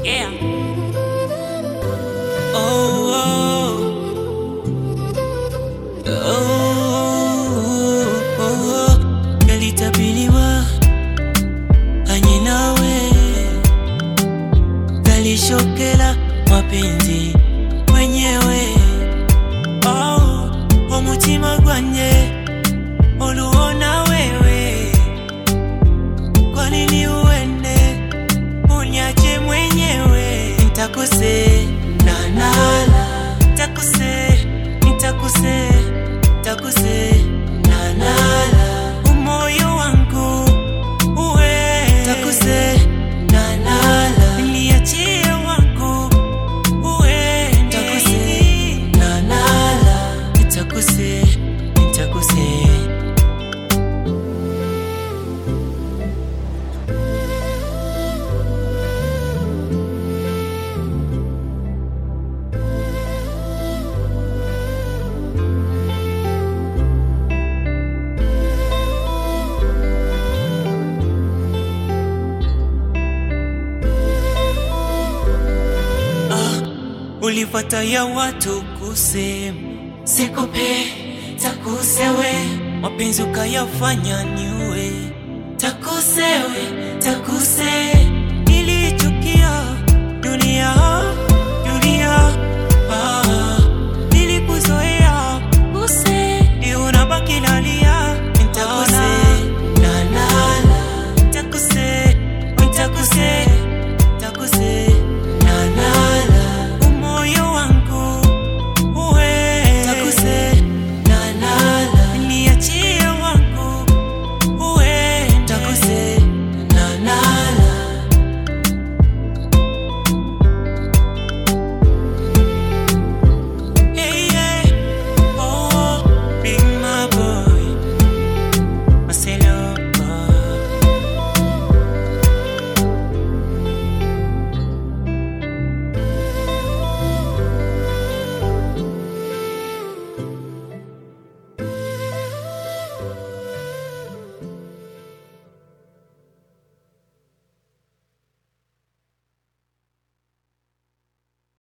Yeah. Oh, oh. Oh, oh, oh. Yalitabiliwa kanye nawe galishokela mapenzi mwenyewe oh, omutima gwanye oluona wewe kwa nini uende unyache mwenyewe nitakuse nanala nitakuse nitakuse nitakuse nanala umoyo wangu uwe nitakuse nanala niachie wangu uwe nitakuse nanala nitakuse nitakuse ulipata ya watu kusema sikupe takusewe mapenzi ukayafanya niwe takusewe